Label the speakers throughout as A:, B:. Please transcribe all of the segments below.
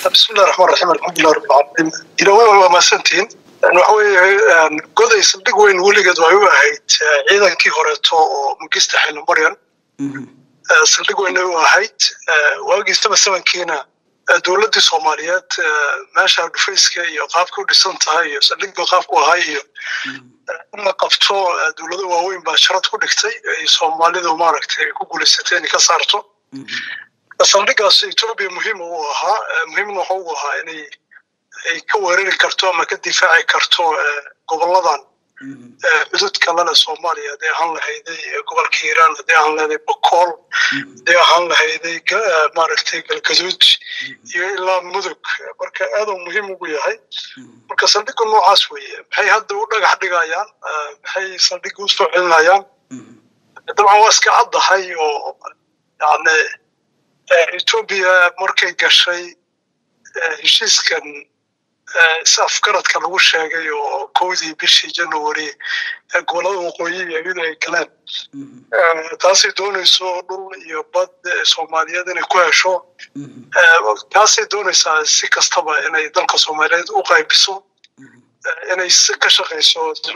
A: bismillahi raxmaan raxiim alxamdulilah rabbil caalamiin ilaawey waa mahadsantihiin waxa weeye goday saldhig weyn weligeed way u ahayd ciidankii horeeto oo mugista xilimaryan saldhig weynay u ahayd waagii saba sabankiina dowladdii soomaaliyeed meesha dhufayska iyo qaabka u dhisan tahay iyo saldhigga qaabku ahay iyo in la qabto dowlado waaweyn baa sharad ku dhigtay ay soomaalidu maaragtay ku guulaysatay inay ka saarto saldhiggaas etoobiya muhiim u ahaa muhiimna waxa u ahaa inay ay ka weerari karto ama ka difaaci karto goboladan xudud kalena soomaaliya hadday ahaan lahayday gobolka hiiraan hadday ahaan lahayday bokool hadday ahaan lahayday maaragtay galgaduud iyo ilaa mudug marka aaduu muhiim ugu yahay marka saldhigga noocaas weeye maxay hadda u dhagax dhigayaan maxay saldhigga u soo celinayaan dabcan waa iska caddahay oo yani etoobiya markay gashay heshiiskan is afgaradka lagu sheegay oo kowdii bishii january gobolada waqooyi iyadu ay galeen taasay doonayso dhul iyo bad soomaaliyeed inay ku hesho taasay doonaysaa si kastaba inay dalka soomaaliyeed u qaybiso inay ka shaqayso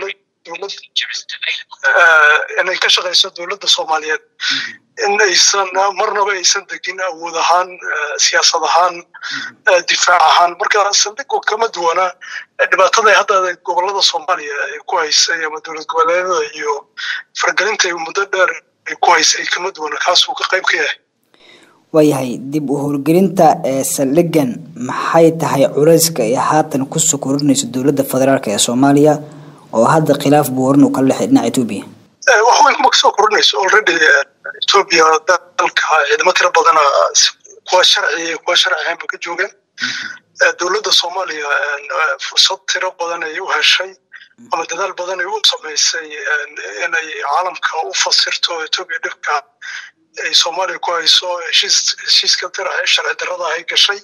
A: inay ka shaqayso dowladda soomaaliyeed in aysan marnaba aysan degin awood ahaan siyaasad ahaan difaac ahaan marka saldhigu kama duwana dhibaatada hadda gobolada soomaaliya ay ku haysay ama dowlad goboleedyada iyo fargelinta ay muddo dheer ay ku haysay kama duwana kaasuu ka qayb ka yahay
B: waayahay dib u howlgelinta ee saldhigan maxay tahay culayska ay haatan kusoo korinayso dowladda federaalk ee soomaaliya oo hadda khilaaf buu waran uu kala dhexay dhinaca etoobiya
A: wax weyn kuma kasoo korinayso already etoobiya dalka ciidamo tiro badana kuwa sharci kuwa sharci ahayn ba ka joogeen dowladda soomaaliya fursad tiro badan ay u heshay ama dadaal badan ay u samaysay inay caalamka u fasirto etoobiya dhibka ay soomaaliya ku hayso heshiis heshiiska sharci darrada ay gashay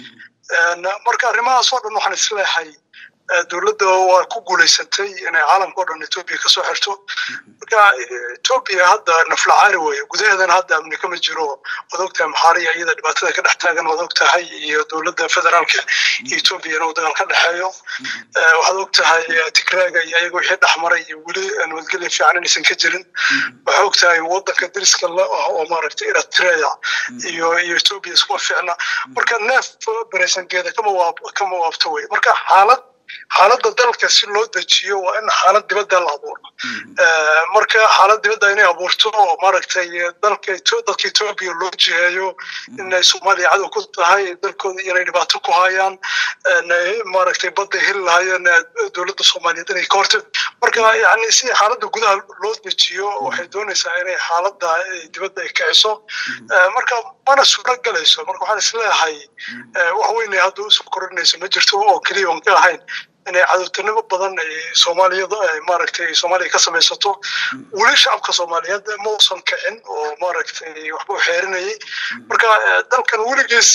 A: marka arrimahaas oo dhan waxaan isleehay dowladda waa ku guulaysatay inay caalamka o dhan etoobiya kasoo xirto marka etoobiya hadda naflacaari weye gudaheedana hadda amni kama jiro waad ogtahay maxaariya iyada dhibaatada ka dhex taagan waad ogtahay iyo dowladda federaalka iyo etoobiya inuu dagaal ka dhexeeyo waxaad ogtahay tigraaga iyo ayaga wixii dhex maray iyo weli nabadgelya fiican inaysan ka jirin waxaa ogtahay wadanka dariska la ah oo maaragtay eritrea iyo iyo etoobiya iskuma fiicna marka neef beresangeeda kama waab kama waabto wey marka xaalad xaaladda dalka si loo dejiyo waa in xaalad dibadda la abuuro marka xaalad dibadda inay abuurto oo maaragtay dalka dadka etoobiya loo jiheeyo inay soomaaliya cadow ku tahay dalkooda inay dhibaato ku hayaan maaragtay badda heli lahayeen dowladda soomaaliyeed inay ka horta marka yani si xaaladda gudaha loo dejiyo waxay doonaysaa inay xaaladda dibadda ay kiciso marka mana suuro galayso marka waxaan isleeyahay wax weyn hadda usoo korinayso ma jirto oo keliya on ka ahayn inay cadowtinimo badan ay soomaaliyada maaragtay soomaaliya ka samaysato weli shacabka soomaaliyeed ma uusan kicin oo maaragtay waxba u xeerinayay marka dalkan weligiis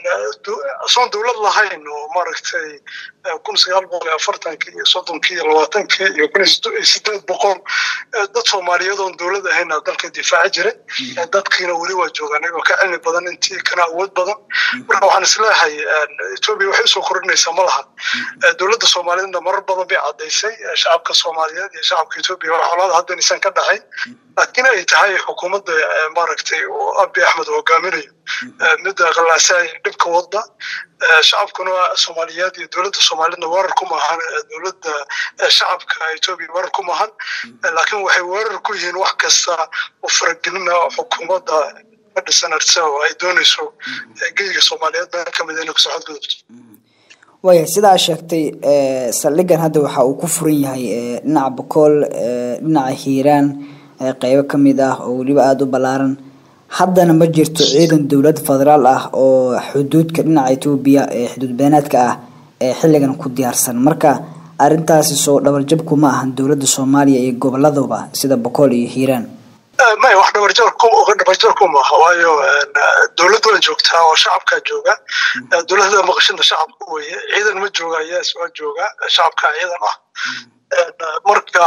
A: asoon dowlad lahayn oo maaragtay kun sagaal boqol iyo afartankii iyo soddonkii iyo labaatankii iyo kun iyo sideed boqol dad soomaaliyeed oon dowlad ahayna dalka difaaci jiray dadkiina weli waa joogaan iyagoo ka cilmi badan intii kana awood badan marka waxaan isleeyahay etoobiya waxay usoo korinaysaa ma laha dowladda soomaaliyedna marar badan bay caddaysay shacabka soomaaliyeed iyo shacabka etoobiya wax colaada hadda inaysan ka dhaxayn laakiin ay tahay xukuumadda maaragtay oo abi axmed hogaaminayo midda qalaasaay dhibka wadda shacabkuna soomaaliyeed iyo dowladda soomaaliyedna weerar ku maahan dowladda shacabka etoobiya weerar ku maahan laakiin waxay weerar ku yihiin wax kasta oo faragelina xukuumadda ka dhisan arsa oo ay doonayso geyga soomaaliyeed meel ka mid inay kusoo xadgudubto
B: waayahay sidaa sheegtay saldhigan hadda waxa uu ku furan yahay dhinaca bokool dhinaca hiiraan qeybo ka mid ah oo weliba aada u ballaaran haddana ma jirto ciidan dowlad federaal ah oo xuduudka dhinaca etoobiya ee xuduud beenaadka ah ee xilligan ku diyaarsan marka arrintaasi soo dhabarjabku ma ahan dowladda soomaaliya iyo goboladaba sida bokool iyo hiiraan
A: maya wax dhabarjarku maaha waayo dowladda waa joogtaa oo shacabkaa jooga dowladda maqashada shacabka weye ciidan ma jooga yes waa jooga shacabka ciidan ah marka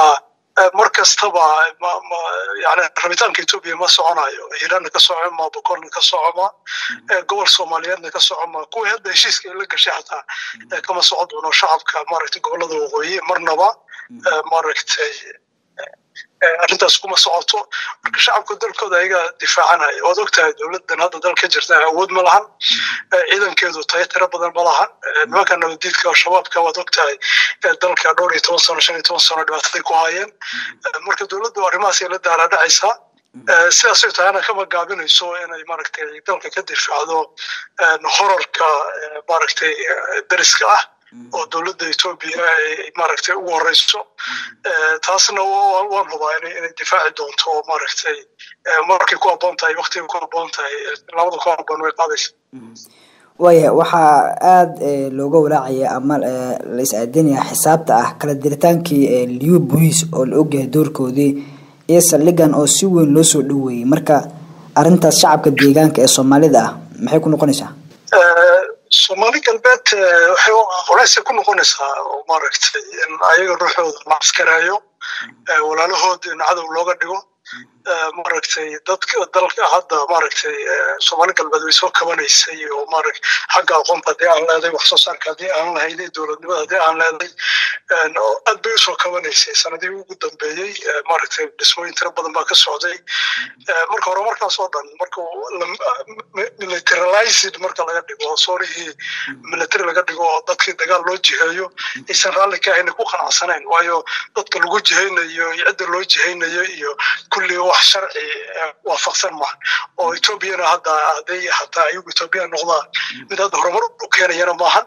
A: mar kastaba yani rabitaanka etoobiya ma soconayo hiiraanna ka socoma bokolna ka socoma gobol soomaaliyeedna ka socoma kuwii hadda heshiiska la gashay xataa kama socon doono shacabka maaragtay gobolada waqooyi marnaba maaragtay arrintaas kuma socoto marka shacabka dalkooda ayaga difaacanaya waad ogtahay dowladdan hadda dalka jirta awood ma lahan ciidankeedu tayo tiro badan ma lahan nimanka nabadiidka shabaabka waad ogtahay dalka dhowr iyo toban sano shan iyo toban sano dhibaataday ku hayeen marka dowladdu arrimahaas ay la daalaadhacaysaa sidaasay tahana kama gaabinayso inay maaragtay dalka ka difaacdo horarka maaragtay dariska ah oo dowladda etoobiya ay maaragtay ugu horeyso taasna waan hubaa inay difaaci doonto oo maaragtay markay ku habboon tahay waktigay ku habboon tahay labada ku habboon way qaadaysa
B: waaya waxaa aada looga walaacaya ama la is aadinaya xisaabta ah kala diritaankii liu bolis oo la ogyahay doorkoodii iyo saldhigan oo si weyn loo soo dhoweeyey marka arrintaas shacabka deegaanka ee soomaalida ah maxay ku noqonaysaa
A: soomaali galbeed waxay culaysay ku noqonaysaa oo maaragtay in ayaga ruuxooda la askarayo walaalahood in cadow looga dhigo maaragtay dadka dalka hadda maaragtay soomaali galbeed way soo kabanaysay oo maarag xagga aqoonta haddii aan leeday wax soo saarka haddii aan lahayday dowladnimada haddii aan leeday aad bay usoo kabanaysay sanadihii ugu dambeeyey maaragtay dhismooyin tiro badan baa ka socday marka hore markaas oo dhan marka militarized marka laga dhigo soorihii military laga dhigo oo dadkii dagaal loo jiheeyo aysan raalli ka ahayn ku qanacsanayn waayo dadka lagu jihaynayo iyo cidda loo jihaynayo iyo kulli wax sharci waafaqsan maaha oo etoobiyana hadda hadday hataa ayagu etoobiya noqdaan mid hadda horumar u keenayana maahan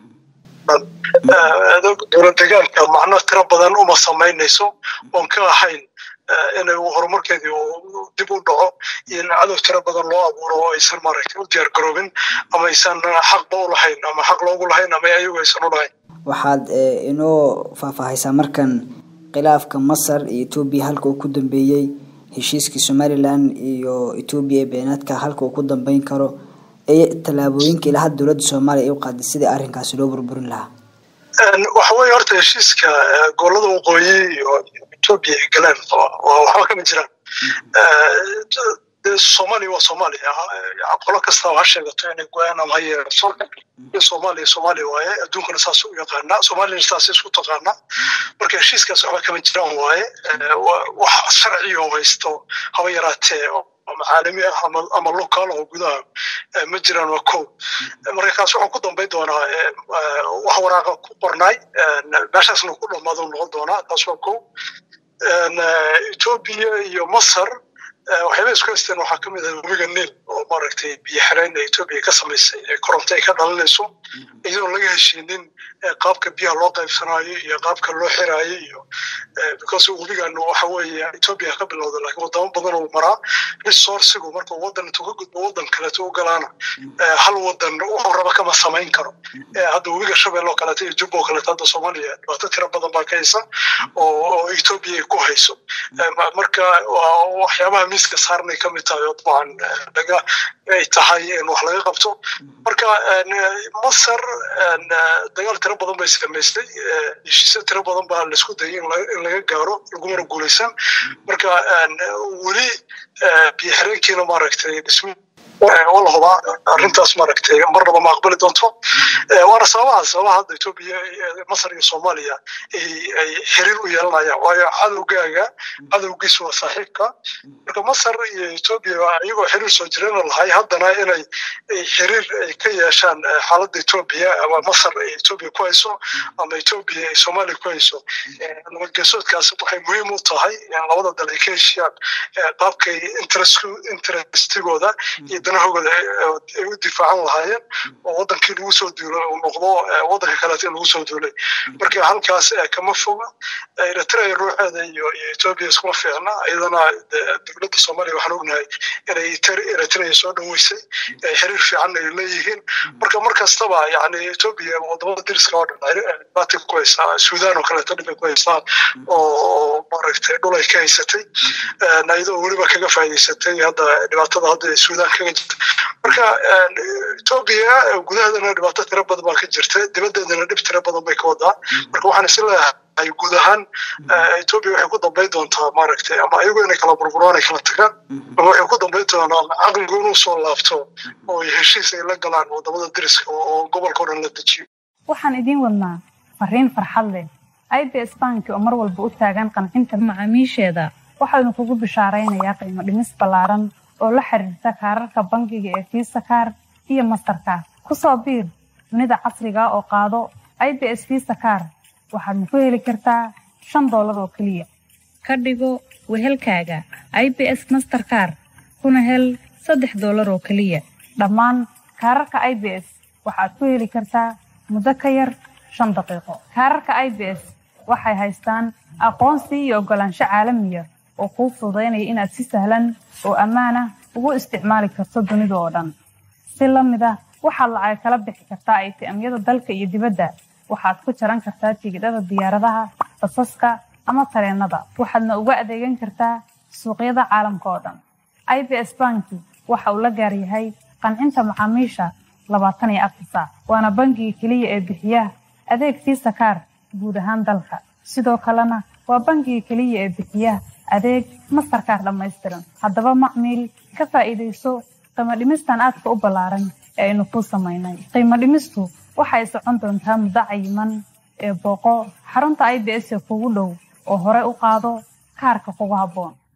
A: dowlad deegaanka macno tiro badan uma samaynayso oon ka ahayn inay horumarkeedii dib u dhaco iyo in cadow tiro badan loo abuuro oo aysan maaragtay u diyaar garoobin ama aysan xaqba u lahayn ama xaq loogu lahayn ama ayagu aysan u lahayn
B: waxaad inoo faahfaahaysaa markan khilaafka masar iyo etoobiya halka uu ku dambeeyey heshiiskii somalilan iyo etoobiya ee beenaadka halka uu ku dambeyn karo iyo tallaabooyinka ilaa hadda dowladda soomaaliya ay u qaaday sidii arrinkaasi loo burburin lahaa
A: waxa weeye horta heshiiska gobolada waqooyi iyo etoobiya ay galeen waa waxba kama jiraan soomaaliya waa soomaaliya qolo kasta ha sheegato inay go-aan ama ha yeerato soomaaliya soomaaliya waaye adduunkana saas u yaqaanaa soomaaliyana saas isku taqaanaa marka heshiiskaas waxba kama jiraan waaye wax sharciyo haysto haba yaraatee ama caalami ah ama ama local oo gudaha ma jiraan waa kow marka kaas wuxuu ku dambayn doonaa wax waraaqa ku qornaay meeshaasna ku dhamaado noqon doonaa taas waa kow etoobiya iyo masar waxyaaba isku haysteen waxaa ka mid ah webiga niil oo maaragtay biyo xireen ee etoobiya ka samaysay ee koronto ay ka dhalinayso iyadoon laga heshiinin qaabka biyaha loo qaybsanaayo iyo qaabka loo xiraayo iyo because webigan waxa weeye etoobiya ka bilowda laakiin wadamo badan uu maraa resourcigu marka wadan intuu ka gudbo wadan kaleeto u galaana hal wadan wuxuu raba kama samayn karo hadda webiga shabeelle oo kaleeto iyo jubba oo kaleeto hadda soomaaliya dhibaato tiro badan baa ka haysa oo etoobiya ay ku hayso marka waxyaabaha miiska saarnay ka mid tahay oo dabcan laga ay tahay in wax laga qabto marka masar dagaal tiro badan bay samaystay heshiisyo tiro badan baa laisku dayay in laga gaaro lagumana guulaysan marka weli biyo xireenkiina maaragtay dhismi wala hubaa arrintaas maaragtay marnaba ma aqbali doonto waana sababaha sababaha hadda etoobiya masar iyo soomaaliya ay xiriir u yeelanayaan waayo cadowgaaga cadowgiisu waa saaxiibka marka masar iyo etoobiya iyagoo xiriir soo jireen lahay haddana inay xiriir ay ka yeeshaan xaaladda etoobiya ama masar ay etoobiya ku hayso ama etoobiya ay soomaaliya ku hayso nabadgeesoodkaas waxay muhiim u tahay in labada dal ay ka heshiyaan qaabkay interestigooda iyo danahooda ay u difaacan lahaayeen oo wadankii lagu soo duulay uu noqdo wadanka kaleeto in lagu soo duulay marka halkaas kama foga eritrea ruuxeeda iyo etoobiya iskuma fiicna iyadana dowladda soomaaliya waxaan ognahay inay eritrea soo dhoweysay xiriir fiican ay leeyihiin marka mar kastaba yani etoobiya wadamada diriska oo dhan dhibaato ku haysaa suudaan oo kaleeto dhibay ku haysaa oo maaragtay dhul ay ka haysatay iyadoo weliba kaga faa'iidaysatay hadda dhibaatada hadda suudaan kaga jirta marka etoobiya gudaheedana dhibaato tiro badan baa ka jirta dibaddeedana dhib tiro badan bay ka wadaa marka waxaan is leeyahay tahay guud ahaan etoobiya waxay ku dambayn doontaa maaragtay ama ayagu inay kala burburaan ay kala tagaan ama waxay ku dambayn doonaa caqligu inuu soo laabto oo heshiis ay la galaan wadamada deriska oo gobolka o dhan la dejiyo
C: waxaan idiin wadnaa fariin farxad leh i b s banki oo mar walba u taagan qancinta macaamiisheeda waxaanu kugu bishaaraynayaa qiimo dhimis ballaaran oo la xiriirta kaararka bangiga ee fiisa kaar iyo mastarkaar ku soo biir dunida casriga oo qaado i b s fiisa kaar waxaadna ku heli kartaa shan doolar oo keliya ka dhigo wehelkaaga i b s masterkaar kuna hel saddex doolar oo keliya dhammaan kaararka i b s waxaad ku heli kartaa muddo ka yar shan daqiiqo kaararka i b s waxay haystaan aqoonsi iyo oggolaansho caalamiya oo kuu fududaynaya inaad si sahlan oo ammaanah ugu isticmaali karto dunida oo dhan si la mid ah waxaad lacag kala bixi kartaa aytiamyada dalka iyo dibadda waxaad ku jaran kartaa tigidhada diyaaradaha basaska ama tareennada waxaadna uga adeegan kartaa suuqyada caalamka oo dhan i b s banki waxa uu la gaar yahay qancinta macaamiisha labaatan iyo afar saac waana bangiga keliya ee bixiya adeeg fiisa kaar guud ahaan dalka sidoo kalena waa bangiga keliya ee bixiya adeeg mastarkaar dhammaystiran haddaba macmiil ka faa'iidayso qiimo dhimistan aadka u ballaaran ee aynu kuu samaynay qiimo dhimistu waxay socon doontaa muddo cayiman ee booqo xarunta i b s ee kugu dhow oo hore u qaado kaarka kugu habboon